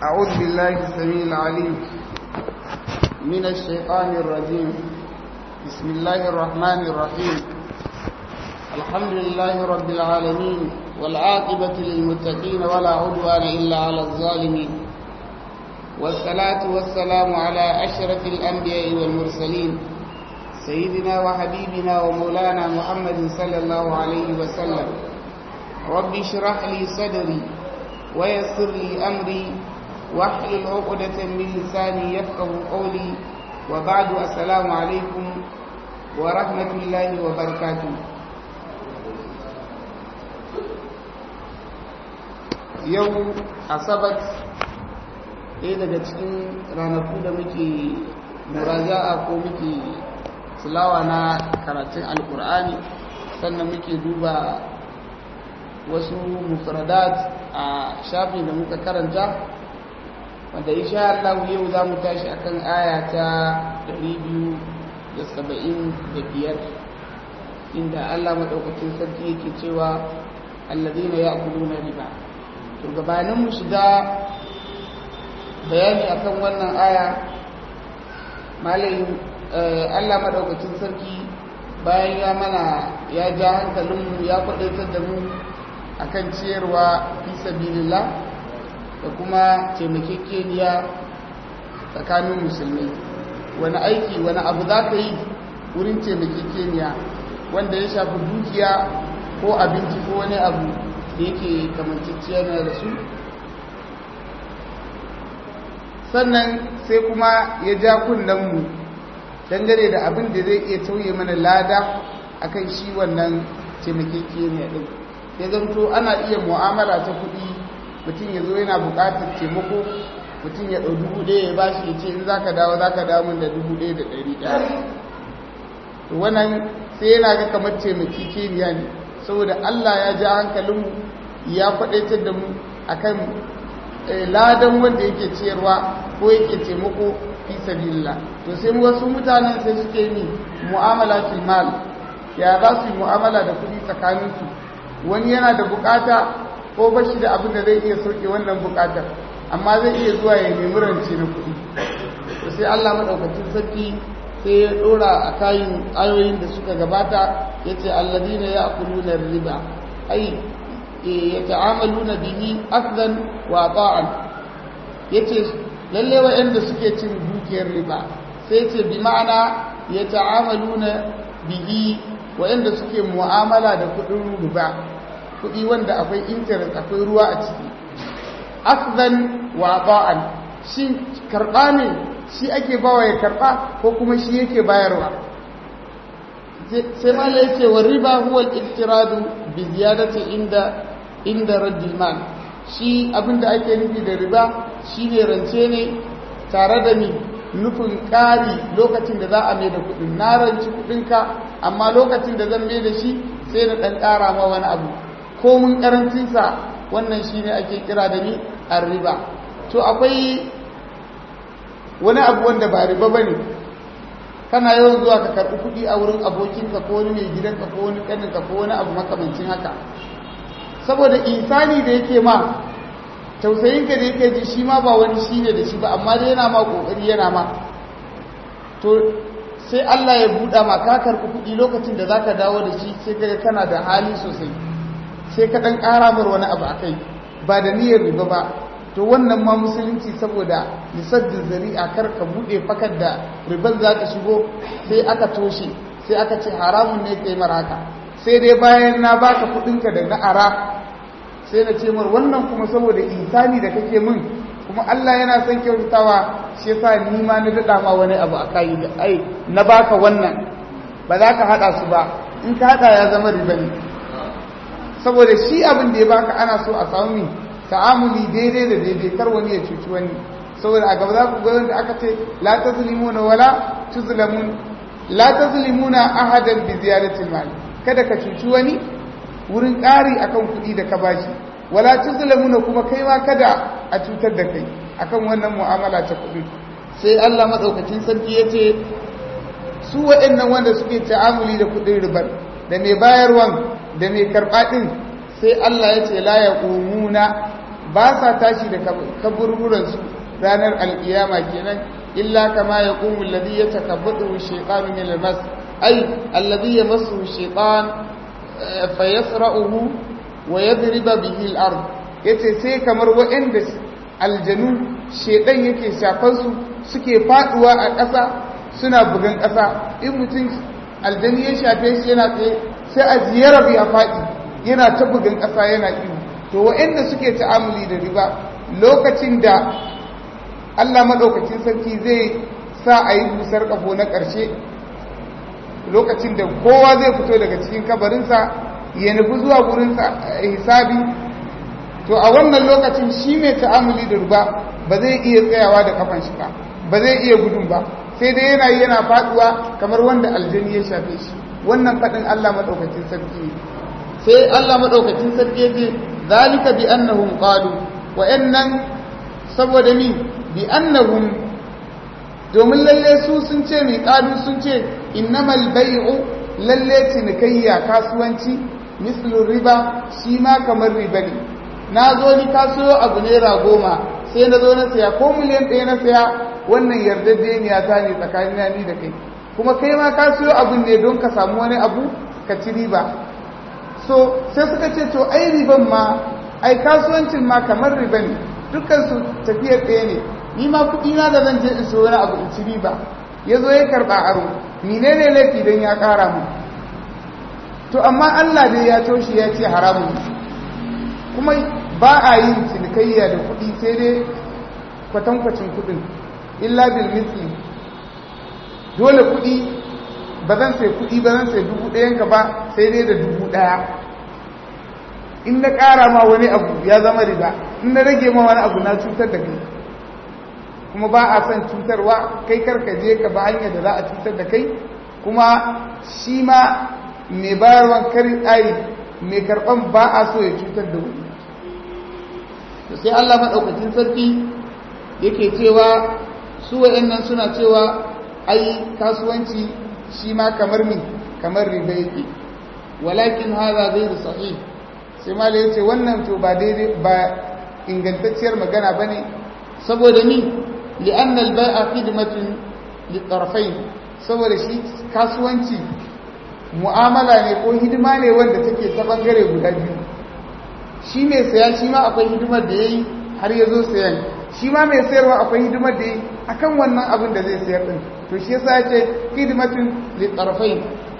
أعوذ بالله السميع العليم من الشيطان الرجيم بسم الله الرحمن الرحيم الحمد لله رب العالمين والعاقبة للمتقين ولا عدوان إلا على الظالمين والصلاة والسلام على أشرف الأنبياء والمرسلين سيدنا وحبيبنا ومولانا محمد صلى الله عليه وسلم رب اشرح لي صدري ويسر لي أمري واحلل عقدة من لساني يفقه قولي وبعد السلام عليكم ورحمة الله وبركاته yau asabat ɗaya daga cikin ranaku da muke muraja'a ko muke tilawa na karatun alkur'ani sannan muke duba wasu mufradat a shafin da muka karanta wanda insha Allah yau za mu tashi akan aya ta 275 inda Allah madaukakin sarki yake cewa alladhina ya'kuluna riba to gabanin mu shiga bayani akan wannan aya malayin Allah madaukakin sarki bayan ya mana ya ja hankalinmu ya kwadaitar da mu akan ciyarwa fi sabilillah da kuma taimakekeniya tsakanin musulmai wani aiki wani abu za ka yi wurin taimakekeniya wanda ya shafi dukiya ko abinci ko wani abu da yake kamanciciya na da su sannan sai kuma ya ja mu dangane da abin da zai iya tauye mana lada akan shi wannan taimakekeniya ɗin ya zanto ana iya mu'amala ta kuɗi mutum ya zo yana buƙatar taimako mutum ya ɗau dubu ɗaya ya ba shi ya ce in za ka dawo za ka dawo min da dubu ɗaya da ɗari ɗaya to wannan sai yana ga kamar taimakekeniya ne saboda allah ya ja hankalinmu ya faɗaitar da mu akan ladan wanda yake ciyarwa ko yake taimako fi sabilillah to sai wasu mutanen sai suke ni mu'amala fil mal ya za su yi mu'amala da kuɗi tsakaninsu wani yana da bukata ko bashi da abin da zai iya sauke wannan bukatar amma zai iya zuwa ya nemi rance na kuɗi to sai Allah madaukakin sarki sai ya dora a kayan ayoyin da suka gabata yace alladina ya'kuluna riba ai yata'amaluna bihi akdan wa ta'an yace lalle wa'anda suke cin dukiyar riba sai yace bi ma'ana yata'amaluna bihi wa'anda suke mu'amala da kudin riba kudi wanda akwai interest akwai ruwa a ciki akdan wa ta'an shi karba ne shi ake bawa ya karba ko kuma shi yake bayarwa sai mala yake wa riba huwa al-iftiradu bi ziyadati inda inda raddil mal shi abinda ake nufi da riba shine rance ne tare da ni nufin ƙari lokacin da za a mai da kuɗin na ranci kuɗinka amma lokacin da zan mai da shi sai na ɗan ƙara ma wani abu ko mun ƙarancinsa wannan shi ne ake kira da ni a riba to akwai wani abu wanda ba riba ba ne kana yawan zuwa ka karɓi kuɗi a wurin abokinka ko wani mai gidanka ko wani ƙaninka ko wani abu makamancin haka saboda insani da yake ma tausayinka da yake ji shi ma ba wani shi ne da shi ba amma dai yana ma ƙoƙari yana ma to sai Allah ya buɗa ma ka karɓi kuɗi lokacin da za ka dawo da shi sai kaga kana da hali sosai sai ka ɗan ƙara mar wani abu a kai ba da niyyar riba ba to wannan ma musulunci saboda lisaddin zari'a kar ka buɗe fakar da riban za ka shigo sai aka toshe sai aka ce haramun ne kai mara haka sai dai bayan na baka kuɗinka da na ara sai na ce mar wannan kuma saboda insani da kake min kuma Allah yana son kyautatawa shi yasa ni ma na dada ma wani abu a kai da ai na baka wannan ba za ka hada su ba in ka hada ya zama riba ne saboda shi abin da ya baka ana so a samu ta'amuli daidai da daidai kar wani ya cuci wani saboda a gaba za ku ga da aka ce la tazlimuna wala tuzlamun la tazlimuna ahadan bi ziyaratil mal kada ka cuci wani wurin ƙari akan kuɗi da ka bashi wala tuzlamuna kuma kai ma kada a cutar da kai akan wannan mu'amala ta kuɗi sai Allah madaukakin sarki yace su waɗannan wanda suke ta'amuli da kuɗin ribar da mai bayarwan da mai karɓa ɗin sai Allah ya ce la yaqumuna ba sa tashi da kaburburansu ranar alkiyama kenan illa kama ya ƙumu alladhi ya takabbatu shaytanu min al-mas ay alladhi yamassu shaytan fa yasra'uhu wa yadriba bihi al-ard yace sai kamar waɗanda aljanu shedan yake shafan su suke faduwa a ƙasa suna bugan ƙasa in mutum aljani ya shafe shi yana tsaye sai a ziyara ya faɗi yana ta bugan ƙasa yana ihu to waɗanda suke ta'amuli da riba lokacin da Allah maɗaukacin sarki zai sa a yi busar ƙafo na ƙarshe lokacin da kowa zai fito daga cikin kabarinsa ya nufi zuwa gurinsa hisabi to a wannan lokacin shi mai ta'amuli da riba ba zai iya tsayawa da kafan shi ba ba zai iya gudun ba sai dai yana yana faduwa kamar wanda aljani ya shafe shi wannan faɗin Allah maɗaukacin sarki ne sai Allah maɗaukacin sarki ya ce zalika bi annahum qalu wa annan saboda ni bi annahum domin lalle su sun ce mai qalu sun ce innamal bai'u lalle cinikayya kasuwanci mislu riba shi ma kamar riba ne na zo ni kasuwa abu naira goma sai na zo na saya ko miliyan ɗaya na saya wannan yarjejeniya ta ne tsakanin ni da kai kuma kai ma ka siyo abin ne don ka samu wani abu ka ci riba so sai suka ce to ai riban ma ai kasuwancin ma kamar riba ne dukkan su tafiyar ɗaya ne ni ma kuɗi na da zan je in siyo wani abu in ci riba ya zo ya karɓa aro menene laifi don ya ƙara mu to amma Allah dai ya toshe ya ce haramun kuma ba a yin cinikayya da kuɗi sai dai kwatankwacin kuɗin illa bil misli dole kuɗi ba zan sai kuɗi ba zan sai dubu ɗayanka ba sai dai da dubu ɗaya in na ƙara ma wani abu ya zama riba in na rage ma wani abu na cutar da kai kuma ba a son cutarwa kai karka je ka ba hanyar da za a cutar da kai kuma shi ma mai bayarwan kari ai mai karɓan ba a so ya cutar da wani sai Allah maɗaukacin sarki yake cewa su wa'annan suna cewa ai kasuwanci shi ma kamar mi kamar riba yake walakin hadha ghayr sahih sai mala yace wannan to ba daidai ba ingantacciyar magana bane saboda ni li'anna al-bai'a khidmatun litarfayn saboda shi kasuwanci mu'amala ne ko hidima ne wanda take ta bangare guda biyu shi mai saya shi ma akwai hidimar da yayi har ya zo sayan shi ma mai sayarwa akwai hidimar da yayi akan wannan abin da zai sayar din to shi yasa yace khidmatun litarfayn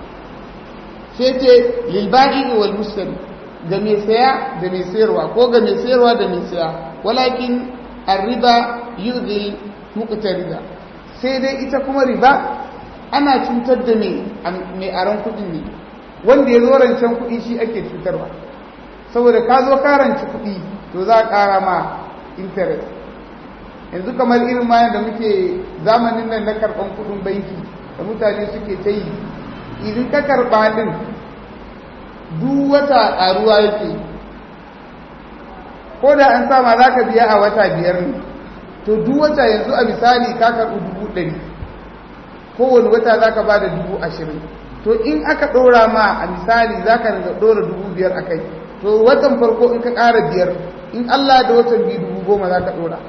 sai ce lil ba'i wal mushtari ga mai saya da mai sayarwa ko ga mai sayarwa da mai saya walakin ar-riba yudhi muqtarida sai dai ita kuma riba ana cutar da mai aron kuɗi ne wanda ya zo rancen kuɗi shi ake cutarwa saboda ka zo karanci kuɗi to za a ƙara ma interest yanzu kamar irin ma da muke zamanin nan na karɓan kuɗin banki da mutane suke ta yi idan ka karɓa ɗin duk wata ƙaruwa yake ko da an sama za ka biya a wata biyar ne to duk wata yanzu a misali ka karɓi dubu ɗari kowane wata za ka ba da dubu ashirin to in aka ɗora ma a misali za ka ɗora dubu biyar a kai to watan farko in ka ƙara biyar in allah da watan biyu dubu goma za ka ɗora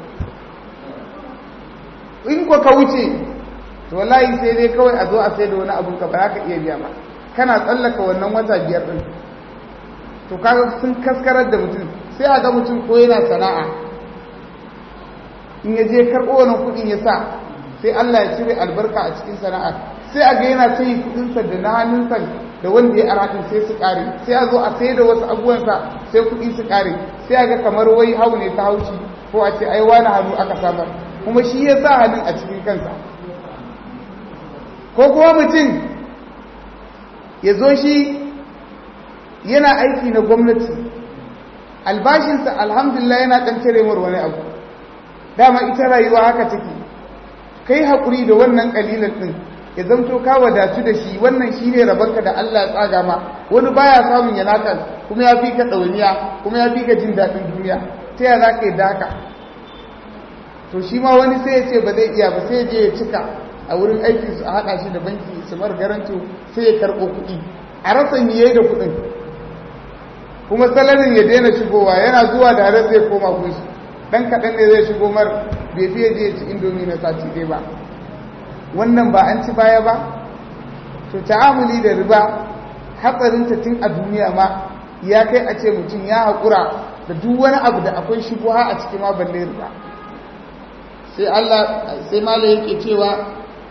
in ko ka wuce to wallahi sai dai kawai a zo a sai da wani abun ka ba za ka iya biya ba kana tsallaka wannan wata biyar ɗin to kaga sun kaskarar da mutum sai a ga mutum ko yana sana'a in ya je karɓo wani kuɗin ya sa sai Allah ya cire albarka a cikin sana'ar sai a ga yana sai kuɗinsa da na hannunsa da wanda ya araɗin sai su ƙare sai a zo a sai da wasu abubuwansa sai kuɗi su ƙare sai a ga kamar wai hau ne ta haushi ko a ce ai wani hannu aka samar kuma shi ya sa hannun a cikin kansa ko kuma mutum ya zo shi yana aiki na gwamnati albashinsa alhamdulillah yana ɗan cire mar wani abu dama ita rayuwa haka take kai haƙuri da wannan ƙalilan ɗin ya zamto ka wadatu da shi wannan shi ne rabarka da Allah ya tsaga ma wani baya samun ya naka kuma ya fi ka ɗauniya kuma ya fi ka jin daɗin duniya ta yaya za ka yi daka to shi ma wani sai ya ce ba zai iya ba sai ya je ya cika a wurin aiki su a haɗa shi da banki su mar garanto sai ya karɓo kuɗi a rasa miye da kuɗin kuma salarin ya daina shigowa yana zuwa da har zai koma kunshi dan kaɗan ne zai shigo mar bai fiye je ci indomi na sati ɗaya ba wannan ba an ci baya ba to ta'amuli da riba hatsarinta tun a duniya ma ya kai a ce mutum ya haƙura da duk wani abu da akwai shubuha a cikin ma balle riba sai Allah sai mala yake cewa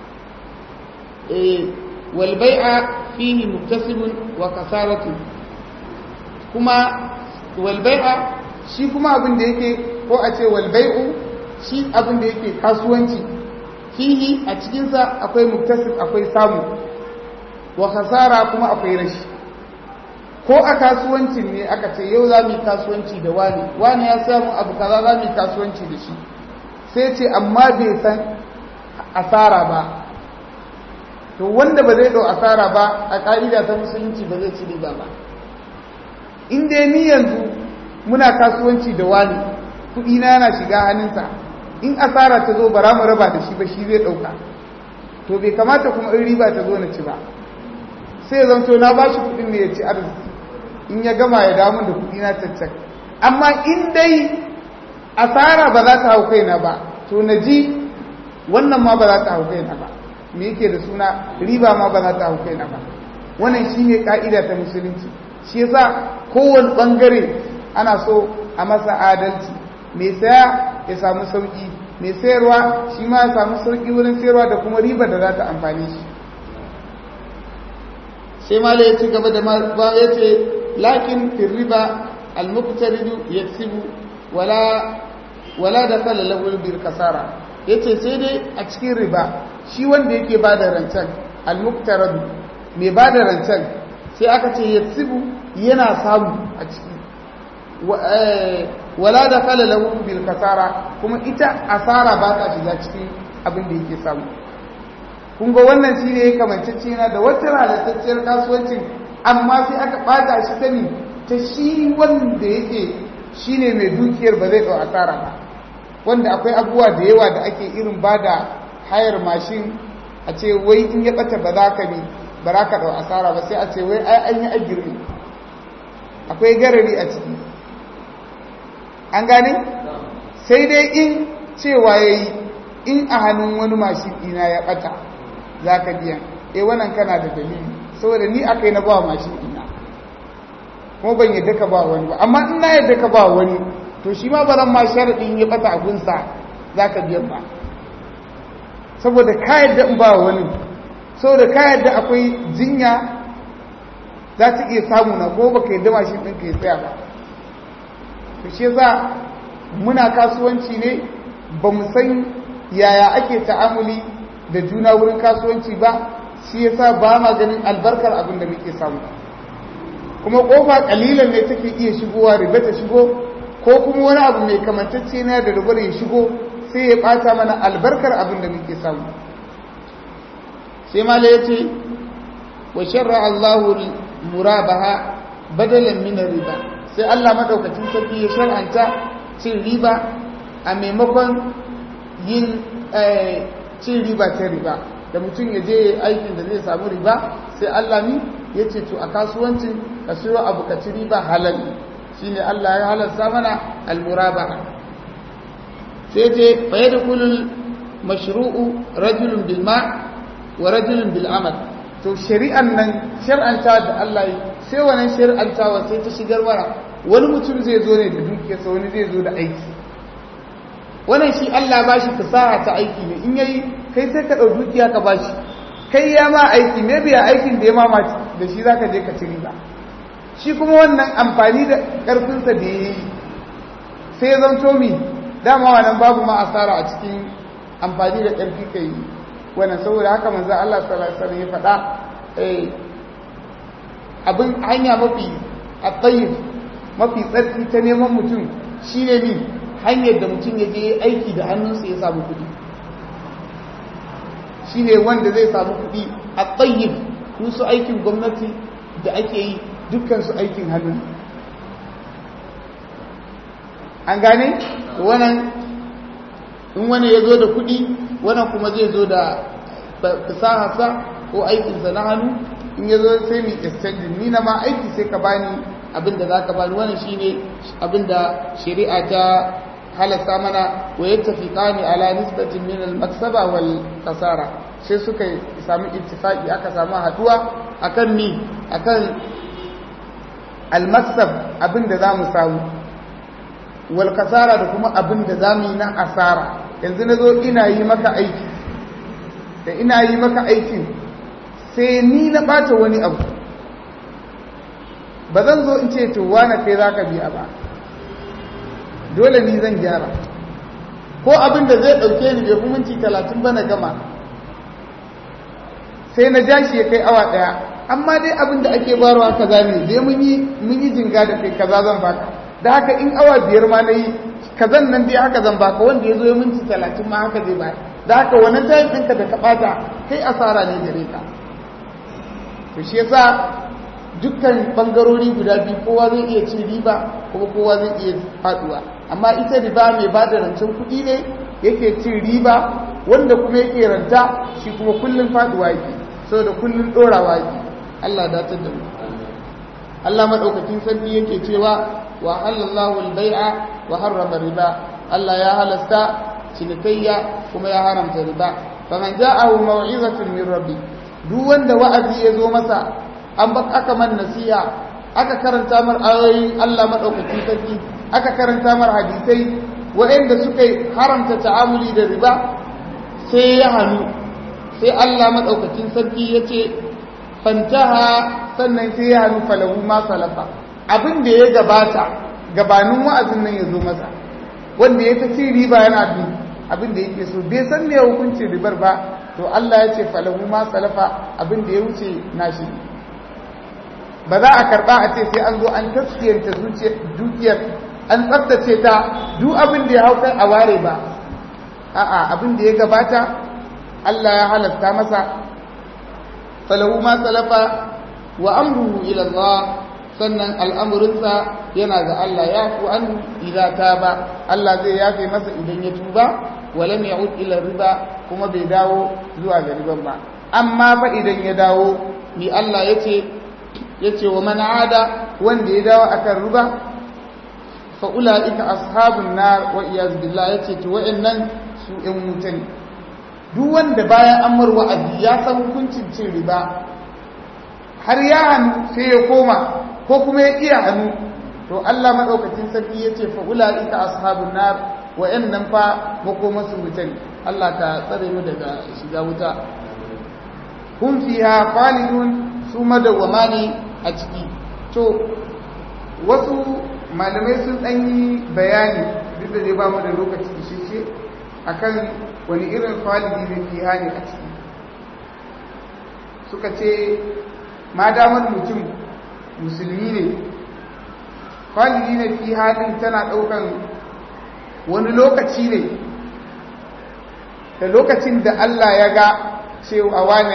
eh wal bai'a fihi muktasibun wa kasaratu kuma wal bai'a shi kuma abin da yake ko a ce wal bai'u shi abin da yake kasuwanci fihi a cikinsa akwai muktasib akwai samu wa kasara kuma akwai rashi ko a kasuwancin ne aka ce yau za mu yi kasuwanci da wani wani ya samu abu kaza za mu yi kasuwanci da shi sai ce amma bai san asara ba to wanda ba zai ɗau asara ba a ƙa'ida ta musulunci ba zai ci riba ba in dai ni yanzu muna kasuwanci da wani kuɗi na yana shiga hannunsa in asara ta zo bara mu raba da shi ba shi zai ɗauka to bai kamata kuma in riba ta zo na ci ba sai zan so na ba shi kuɗin ne ya ci arziki in ya gama ya damu da kuɗi na caccak amma in dai asara ba za ta hau kaina ba to na ji wannan ma ba za ta hau kaina ba me yake da suna riba ma ba za ta hau kaina ba wannan shine ka'ida ta musulunci shi yasa kowane bangare ana so a masa adalci mai saya ya samu sauki mai sayarwa shi ma ya samu sauki wurin sayarwa da kuma riba da za ta amfani shi sai mala ya ci gaba da ba ya ce lakin fi riba al-muqtaridu yaksibu wala wala da kala lahul bil kasara yace sai dai a cikin riba shi wanda yake bada rancen al-muqtaradu mai bada rancen sai aka ce yaksibu yana samu a ciki wala da kala lahul bil kasara kuma ita asara ba ta shiga cikin abin da yake samu kun ga wannan shi ne kamancacce na da wata halittacciyar kasuwancin amma sai aka ɓata shi sani ta shi wanda yake shi ne mai dukiyar ba zai ɗau asara ba wanda akwai abubuwa da yawa da ake irin ba da hayar mashin a ce wai in ya ɓata ba za ka ne ba za ka ɗau asara ba sai a ce wai ai an yi agirmi akwai garari a ciki an gane sai dai in cewa ya yi in a hannun wani mashin ɗina ya ɓata za ka biya e wannan kana da dalili saboda ni aka yi na ba mashin ina kuma ban yadda ka ba wani ba amma in na yadda ka ba wani to shi ma baran ma sharaɗin ya ɓata abinsa za ka biyan ba saboda ka yadda in ba wani saboda ka yadda akwai jinya za ta iya samu na ko baka yadda mashin ɗin ka ya tsaya ba to shi za muna kasuwanci ne ba mu san yaya ake ta'amuli da juna wurin kasuwanci ba shi yasa ba ma ganin albarkar abin da muke samu kuma kofa kalilan ne take iya shigowa riba ta shigo ko kuma wani abu mai kamantacce na da ribar ya shigo sai ya bata mana albarkar abin da muke samu sai mala ya ce wa sharra Allahu murabaha badalan min riba sai Allah madaukakin sarki ya shar'anta cin riba a maimakon yin cin riba ta riba da mutum ya je aikin da zai samu riba sai Allah ni ya ce to a kasuwancin ka siyo abu ka ci riba halal shine Allah ya halarta mana almuraba sai ce fa yadkhulul mashru'u rajulun bil ma wa rajulun bil amal to shari'an nan shar'anta da Allah yi sai wannan shar'antawa sai ta shigar mana wani mutum zai zo ne da dukiyarsa wani zai zo da aiki wannan shi Allah ba shi fasaha ta aiki ne in yayi kai sai ka ɗau dukiya ka ba shi kai ya ma aiki me biya aikin da ya ma da shi za ka je ka ci riba shi kuma wannan amfani da ƙarfinsa da ya yi sai ya zanto mi dama wannan babu ma asara a cikin amfani da ƙarfi ka yi wannan saboda haka manzo Allah sallallahu alaihi wasallam ya faɗa abin hanya mafi a mafi tsarki ta neman mutum shine ne hanyar da mutum ya je aiki da hannunsa ya samu kuɗi shi ne wanda zai samu kuɗi a tsayin su aikin gwamnati da ake yi dukkansu aikin hannu an gane wannan in wani ya zo da kuɗi wannan kuma zai zo da fasahasa ko aikinsa na hannu in ya zo sai mai exchange ni na ma aiki sai ka bani abinda za ka bani wannan shine abinda shari'a ta halasta mana wa yattafiqani ala nisbatin min al-maksaba wal kasara sai suka samu ittifaqi aka samu haduwa akan ni akan al-maksab abinda zamu samu wal kasara da kuma abinda zamu yi na asara yanzu nazo ina yi maka aiki da ina yi maka aikin sai ni na bata wani abu ba zan zo in ce to wane kai zaka biya ba dole ni zan gyara ko abin da zai ɗauke ni bai minti talatin ba na gama sai na ja shi ya kai awa ɗaya amma dai abin da ake barwa kaza ne dai mun yi jinga da kai kaza zan baka da haka in awa biyar ma na yi kazan nan dai haka zan baka wanda ya zo ya minti talatin ma haka zai bayar da haka wani tayin ɗinka da ka ɓata kai asara ne gare ka to shi yasa dukkan bangarori guda biyu kowa zai iya cin riba kuma kowa zai iya faduwa amma ita riba mai ba da rancen kuɗi ne yake cin riba wanda kuma yake ranta shi kuma kullum faduwa yake saboda kullum ɗorawa yake Allah datar da mu Allah madaukakin sarki yake cewa wa halallahu al-bai'a wa harrama riba Allah ya halasta cinikayya kuma ya haramta riba faman ja'ahu maw'izatun min rabbi duk wanda wa'azi ya zo masa an ba aka man nasiha aka karanta mar ayoyin Allah madaukakin sarki aka karanta mar hadisai waɗanda suka haramta ta'amuli da riba sai ya hannu sai Allah madaukakin sarki ya ce fantaha sannan sai ya hannu falahu ma salafa abin da ya gabata gabanin wa'azin nan ya zo masa wanda ya ta ci riba yana bin abin da yake so bai san me hukuncin ribar ba to Allah ya ce falahu ma salafa abin da ya wuce nashi ba za a karba a ce sai an zo an tafsiyanta dukiyar an tsaftace ta duk abin da ya hau kai a ware ba a'a abin da ya gabata Allah ya halatta masa falahu ma salafa wa amruhu ila Allah sannan al'amurinsa yana ga Allah ya ku an idza ba Allah zai yafe masa idan ya tuba walam ya'ud ila riba kuma bai dawo zuwa ga riban ba amma fa idan ya dawo ni Allah yace yace wa man ada wanda ya dawo akan riba fa ulaika ashabun nar wa iyaz billah yace to wa'annan su ɗan wuta ne duk wanda bayan an mar wa'azi ya san hukuncin cin riba har ya hannu sai ya koma ko kuma ya iya hannu to Allah madaukakin sarki yace fa ulaika ashabun nar wa'annan fa makomasu wuta ne Allah ta tsare mu daga shiga wuta hum fiha khalidun su madawama ne a ciki to wasu malamai sun dan yi bayani duk da dai ba mu da lokaci da shi akan wani irin khalidi ne fiha ne a ciki suka ce ma damar mutum musulmi ne khalidi ne fiha din tana daukan wani lokaci ne da lokacin da Allah ya ga cewa wani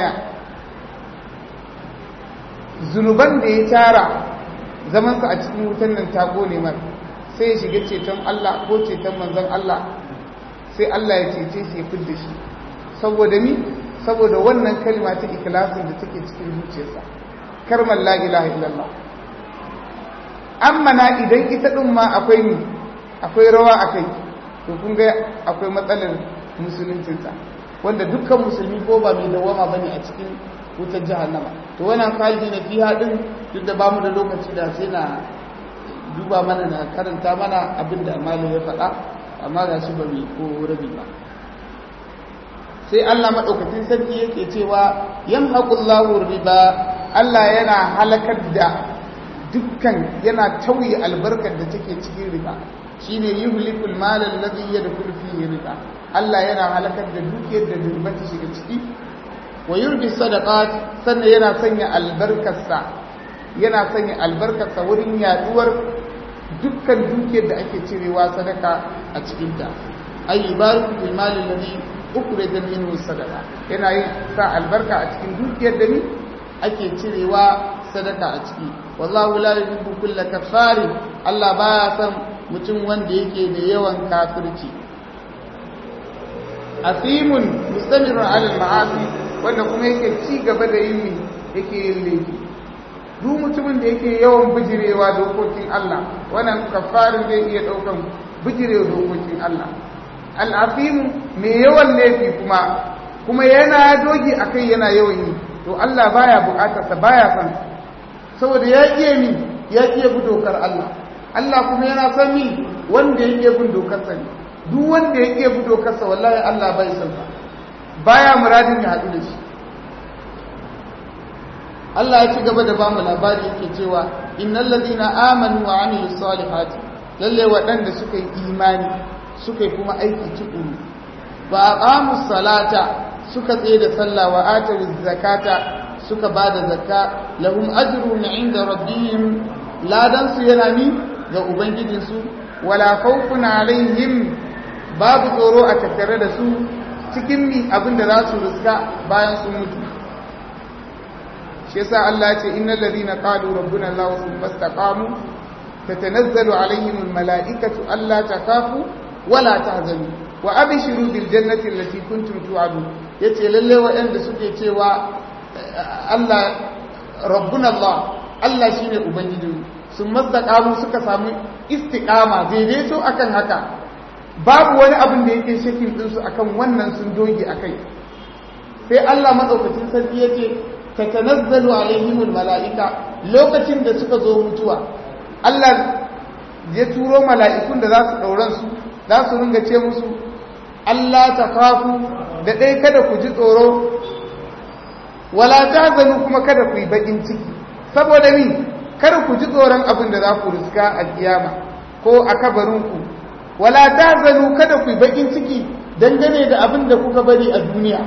zunuban da ya tara zamansa a cikin wutan nan ta gone mar sai ya shiga ceton Allah ko ceton manzon Allah sai Allah ya cece shi ya fidda shi saboda ni saboda wannan kalma ta ikhlasin da take cikin zuciyarsa karmar la ilaha illallah amma na idan ita din ma akwai ni akwai rawa akai to kun ga akwai matsalar musuluncinsa wanda dukkan musulmi ko ba mai dawama bane a cikin wutar jahannama to wannan khalidi na fiha din duk da bamu da lokaci da sai na duba mana na karanta mana abinda malam ya faɗa amma ga shi ba mai ko rabi ba sai Allah madaukakin sarki yake cewa yamhaqullahu riba Allah yana halakar da dukkan yana tauye albarkar da take cikin riba shine yuhlikul mal alladhi yadkhulu fihi riba Allah yana halakar da dukiyar da riba ta shiga ciki wa yurbi sadaqat sannan yana sanya albarkarsa yana sanya albarkarsa wurin yaduwar dukkan dukiyar da ake cirewa sadaka a cikin ta ay yubariku fil mal alladhi ukhrija minhu sadaqa yana yin sa albarka a cikin dukiyar da ni ake cirewa sadaka a ciki wallahu la yuhibbu kulla kaffari Allah baya san mutum wanda yake da yawan kafirci asimun mustamirun ala al-ma'asi wanda kuma yake ci gaba da yin yake yin laifi duk mutumin da yake yawan bijirewa dokokin Allah wannan kafarin zai iya daukan bijirewa dokokin Allah al'afimu mai yawan laifi kuma kuma yana dogi akai yana yawan yi to Allah baya bukatarsa baya son saboda ya iya mi ya iya bi dokar Allah Allah kuma yana son mi wanda ya iya bin dokarsa ne duk wanda ya iya bi dokarsa wallahi Allah bai son sa baya muradin ya haɗu da shi Allah ya ci gaba da bamu labari yake cewa innal ladina amanu wa amilus salihati lalle waɗanda suka yi imani suka yi kuma aiki tukuru ba aqamus salata suka tsaye da sallah wa atawuz zakata suka bada zakka lahum ajrun inda rabbihim ladan su yana ni ga ubangijin su wala khawfun alaihim babu tsoro a tattare da su cikin mi abinda za su riska bayan sun mutu shi yasa Allah ya ce innal ladina qalu rabbuna Allah thumma istaqamu tatanazzalu alaihim almalaikatu alla takafu wala tahzanu wa abshiru bil jannati allati kuntum tu'adun yace lalle waɗanda suke cewa Allah rabbuna Allah Allah shine ubangijin sun mastaqamu suka samu istiqama daidaito akan haka babu wani abin da yake shakin din su akan wannan sun doge akai sai Allah madaukakin sarki yace tatanazzalu alaihimul mala'ika lokacin da suka zo mutuwa Allah ya turo mala'ikun da za su ɗauran su za su ringa ce musu Allah ta kafu da ɗai kada ku ji tsoro wala ta zanu kuma kada ku yi baƙin ciki saboda ni kada ku ji tsoron abin da za ku riska a kiyama ko a kabarinku wala ta zanu kada ku yi baƙin ciki dangane da abin da kuka bari a duniya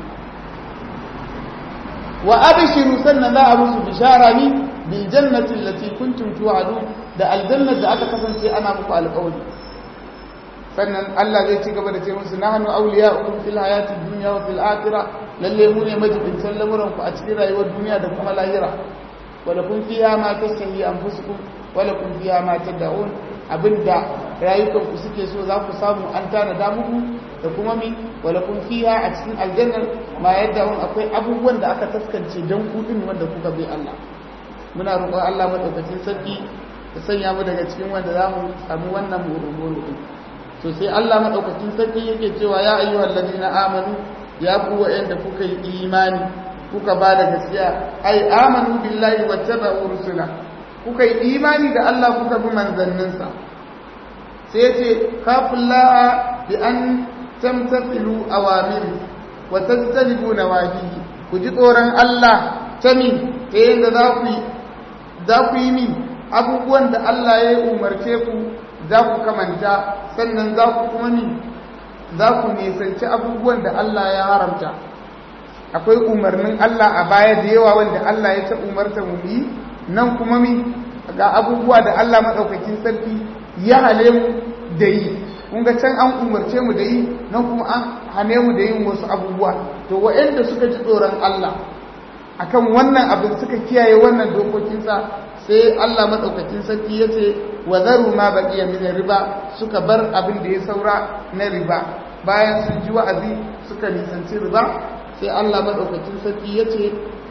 wa abshiru sannan za a musu bishara ni bil jannati allati kuntum tu'adun da aljannar da aka kasance ana muku alƙawari sannan Allah zai ci gaba da ce musu nahnu awliya'ukum fil hayati dunya wa fil akhirah lalle mu ne majibin lamuran ku a cikin rayuwar duniya da kuma lahira wa lakum fiha ma tastahi anfusukum wa lakum fiha ma tad'un abinda rayukan ku suke so za ku samu an tanada muku da kuma mi wala kun fiha a cikin aljannar ma yadda wani akwai abubuwan da aka taskance don kudin wanda kuka bi Allah muna roƙon Allah madaukakin sarki ya sanya mu daga cikin wanda za mu samu wannan murmuru din to sai Allah madaukakin sarki yake cewa ya ayyuhal ladina amanu ya ku wa'anda kuka yi imani kuka ba da gaskiya ai amanu billahi wattaba'u rusula kuka yi imani da Allah kuka bi manzanninsa sai ya ce kafullaha bi an tamtathilu awamiri wa tajtanibu nawahihi ku ji tsoron Allah ta min ta yadda za ku yi za ku yi min abubuwan da Allah ya umarce ku za ku kamanta sannan za ku kuma min za ku nisanci abubuwan da Allah ya haramta akwai umarnin Allah a baya da yawa wanda Allah ya ta umarta mu yi nan kuma mi ga abubuwa da Allah maɗaukakin sarki ya hale mu da yi kun ga can an umarce mu da yi nan kuma an hane mu da yin wasu abubuwa to waɗanda suka ji tsoron Allah akan wannan abin suka kiyaye wannan dokokinsa sai Allah maɗaukakin sarki ya ce wa zaru ma baqiya min riba suka bar abin da ya saura na riba bayan sun ji wa'azi suka nisanci riba sai Allah maɗaukakin sarki ya ce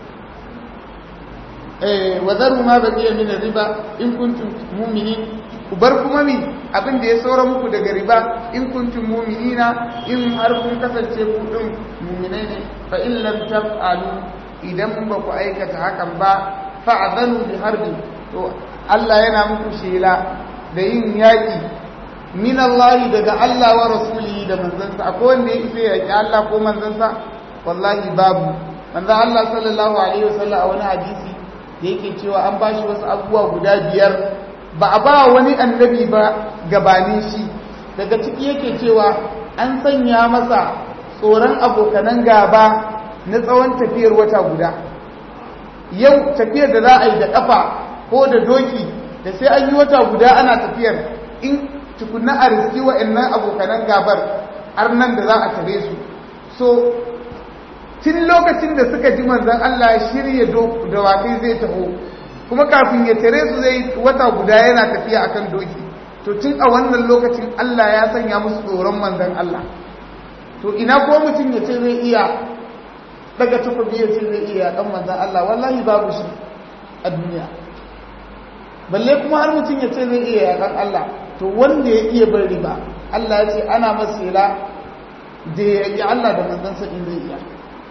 wa zaru ma baqiya min riba in kuntum mu'minin ku bar kuma mi abin da ya saura muku daga riba in kuntum mu'minina in har kun kasance ku din mu'minai ne fa in lam taf'alu idan ba ku aikata hakan ba fa'adhanu bi harbi to Allah yana muku shela da yin yaki min Allah daga Allah wa rasulihi da manzansa akwai wanda ya isa yaki Allah ko manzansa wallahi babu manzo Allah sallallahu alaihi wasallam a wani hadisi da yake cewa an bashi wasu abubuwa guda biyar ba a ba wani annabi ba gabanin shi daga ciki yake cewa an sanya masa tsoron abokanan gaba na tsawon tafiyar wata guda yau tafiyar da za a yi da ƙafa ko da doki da sai an yi wata guda ana tafiyar in tukunna a riski wa'annan abokanan gabar har nan da za a tare su so tun lokacin da suka ji manzan Allah shirya dawakai zai taho kuma kafin ya tare su zai wata guda yana tafiya akan doki to tun a wannan lokacin Allah ya sanya musu tsoron manzan Allah to ina ko mutum ya ce zai iya daga takobi ya ce zai iya dan manzan Allah wallahi babu shi a duniya balle kuma har mutum ya ce zai iya yakan Allah to wanda ya iya bar riba Allah ya ce ana masela da ya yi Allah da manzansa in zai iya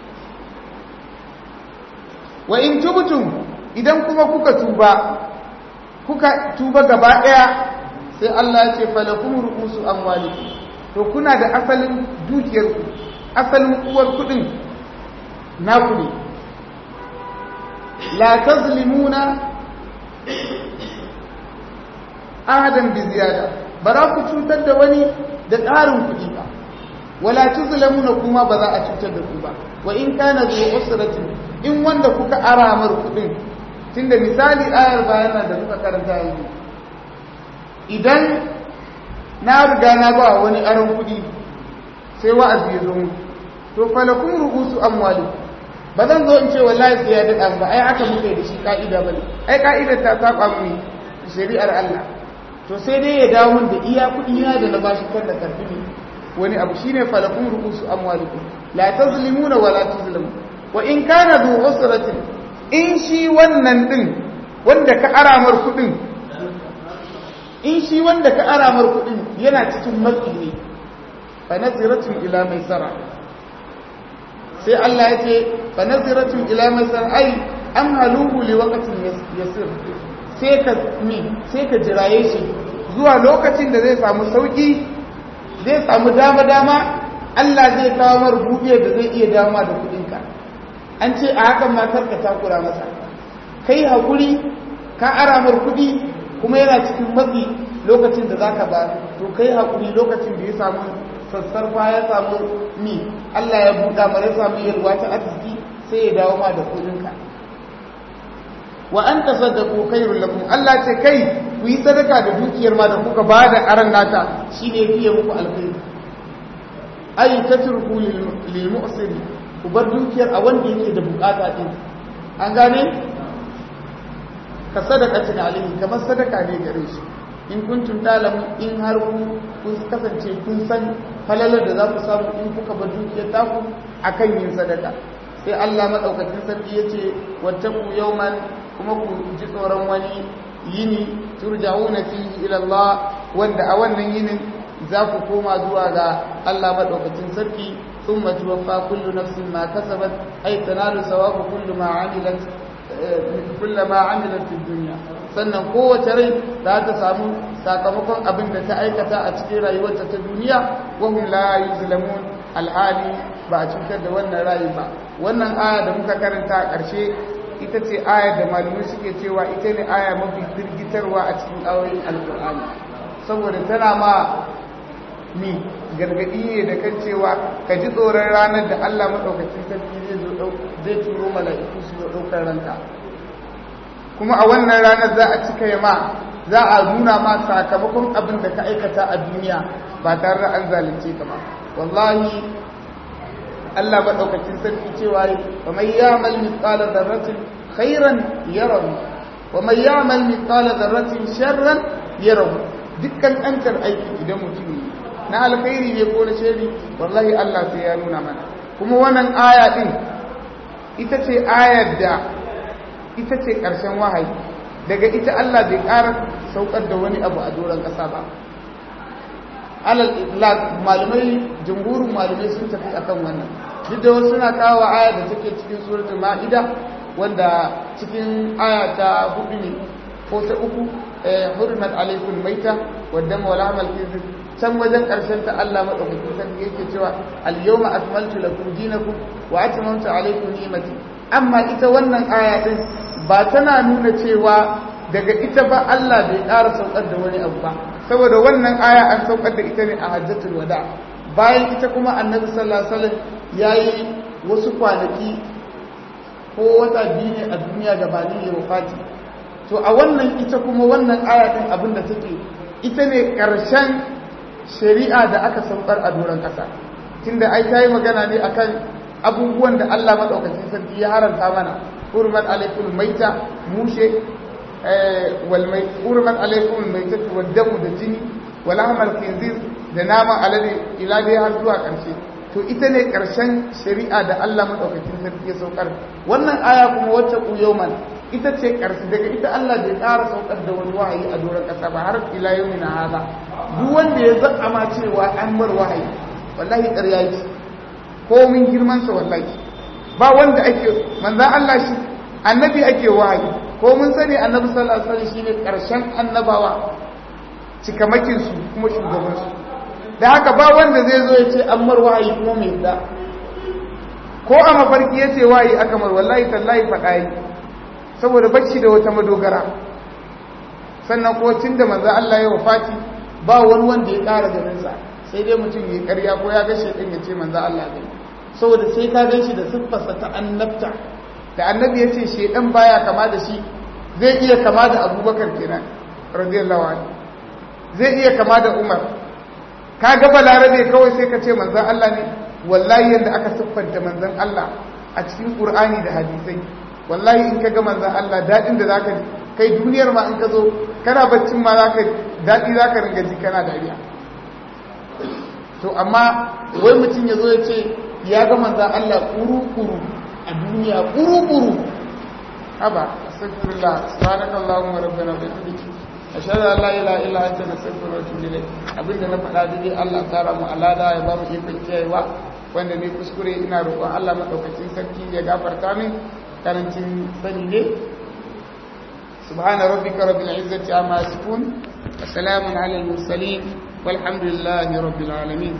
wa in tubtum idan kuma kuka tuba kuka tuba gaba daya sai Allah ya ce falakum ru'usu amwalikum to kuna da asalin dukiyar ku asalin uwar kudin naku ne la tazlimuna ahadan bi ziyada ba za ku cutar da wani da ƙarin kuɗi ba wala tuzlamuna kuma ba za a cutar da ku ba wa in kana zu usratin in wanda kuka aramar kuɗin tunda misali ayar bayana da muka karanta yanzu idan na riga na ba wani aron kuɗi sai wa'azi ya zo mu to falakum ru'usu amwalikum ba zan zo in ce wallahi sai ya daɗa ba ai aka muka da shi ka'ida bane ai ka'idar ta saba mu shari'ar Allah to sai dai ya dawo min da iya kuɗi na da na bashi kan da karfi ne wani abu shine falakum ru'usu amwalikum la tazlimuna wa la tuzlamu wa in kana du usratin in shi wannan din wanda ka aramar kuɗin in shi wanda ka aramar kuɗin yana cikin matsi ne fa naziratun ila maisara sai Allah ya ce fa naziratun ila maisara ai an haluhu li waqtin yasir sai ka mi sai ka jiraye shi zuwa lokacin da zai samu sauki zai samu dama dama Allah zai kawo mar buɗe da zai iya dama da kuɗinka an ce a hakan matar ka takura masa kai hakuri ka aramar kuɗi kuma yana cikin matsi lokacin da zaka ba to kai hakuri lokacin da ya samu sassarfa ya samu mi Allah ya buɗa mara ya samu yalwa ta arziki sai ya dawo ma da kuɗinka wa an tasaddaqu khairul lakum Allah ce kai ku yi sadaka da dukiyar ma da kuka ba da aran nata shine fiye muku alkhairi ay tatruku lil mu'sir ku bar dukiyar a wanda yake da bukata din an gane ka sadaqatin alaihi kamar sadaka ne gare shi in kuntum talamu in har ku kun kasance kun san falalar da za ku samu in kuka bar dukiyar taku akan yin sadaka sai Allah madaukakin sarki yace wattaku yawman kuma ku ji tsoron wani yini turja'una fihi ila Allah wanda a wannan yinin za ku koma zuwa ga Allah madaukakin sarki thumma tuwaffa kullu nafsin ma kasabat ay tanalu sawabu kullu ma amilat kullu ma amilat fid dunya sannan kowace rai za ta samu sakamakon abin da ta aikata a cikin rayuwarta ta duniya wa hum la yuzlamun alhali ba a cutar da wannan rayu ba wannan aya da muka karanta a ƙarshe ita ce aya da malamai suke cewa ita ne aya mafi firgitarwa a cikin ayoyin alkur'ani saboda tana ma ni gargadi ne da kan cewa ka ji tsoron ranar da Allah maɗaukacin sarki zai zo zai turo mala'iku su zo ɗaukar ranka kuma a wannan ranar za a cika yama za a nuna ma sakamakon abin da ka aikata a duniya ba tare da an zalunce ka ba wallahi Allah maɗaukacin sarki cewa wa mai yamal mithqala dharratin khairan yarahu wa mai yamal mithqala dharratin sharran yarahu dukkan ɗankar aiki idan mutum yi na alkhairi ne ko na shari wallahi Allah sai ya nuna mana kuma wannan aya din ita ce ayar da ita ce ƙarshen wahayi daga ita Allah bai ƙara saukar da wani abu a doron ƙasa ba alal itlaq malamai jumhurin malamai sun tafi akan wannan duk da wasu suna kawo aya da take cikin suratul ma'ida wanda cikin aya ta hudu ne ko ta uku hurmat alaikum maita wadda wala amal kizib can wajen karshen ta Allah madaukakin sarki yake cewa al yawma akmaltu lakum dinakum wa atmamtu alaikum ni'mati amma ita wannan aya din ba tana nuna cewa daga ita ba Allah bai ƙara saukar da wani abu ba saboda wannan aya an saukar da ita ne a hajjatul wada bayan ita kuma annabi sallallahu alaihi wasallam yayi wasu kwanaki ko wata biyu ne a duniya gabanin ya wafati to a wannan ita kuma wannan aya din abin da take ita ne ƙarshen shari'a da aka saukar a doron ƙasa tunda ai ta yi magana ne akan abubuwan da Allah madaukakin sarki ya haranta mana hurmat alaikum maita mushe hurmat alaikum maita wa damu da jini wal ahmal khinzir da naman alade ila dai har zuwa ƙarshe to ita ne ƙarshen shari'a da Allah madaukakin sarki ya saukar wannan aya kuma wacce ku yawman ita ce ƙarfi daga ita Allah bai ƙara saukar da wani wahayi a doron ƙasa ba har ila yau na haza duk wanda ya zaɓa ma cewa an mar wahayi wallahi ƙarya yake ko min girmansa wallahi ba wanda ake manzan Allah shi annabi ake wahayi ko mun sani annabi sallallahu alaihi wasallam shine ƙarshen annabawa cikamakin su kuma shugaban su da haka ba wanda zai zo ya ce an mar wahayi kuma mai da ko a mafarki ya ce wahayi aka mar wallahi tallahi faɗa yi saboda bacci da wata madogara sannan ko tun da manzo Allah ya wafati ba wani wanda ya ƙara ganin sa sai dai mutum ya ƙarya ko ya ga shedan ya ce manzo Allah ne saboda sai ka gan shi da siffarsa ta annabta da annabi ya ce shedan baya kama da shi zai iya kama da Abubakar kenan radiyallahu anhu zai iya kama da Umar ka ga balarabe kawai sai ka ce manzon Allah ne wallahi yanda aka siffanta manzon Allah a cikin Qur'ani da hadisai wallahi in ka ga manzan Allah daɗin da za ka ji kai duniyar ma in ka zo kana baccin ma za ka daɗi za ka ringa ji kana dariya to amma wai mutum ya zo ya ce ya ga manzan Allah ƙuru-ƙuru a duniya ƙuru-ƙuru haba astagfirullah subhanaka allahumma rabbana wa bihamdika ashhadu an la ilaha illa anta nastaghfiruka wa atubu ilayk abinda na faɗa dai Allah tsara mu alada ya ba mu ikon kiyayewa wanda ne kuskure ina roƙon Allah madaukakin sarki ya gafarta min karancin sani ne subhana rabbika rabbil izzati amma yasifun wa salamun ala al mursalin walhamdulillahi rabbil alamin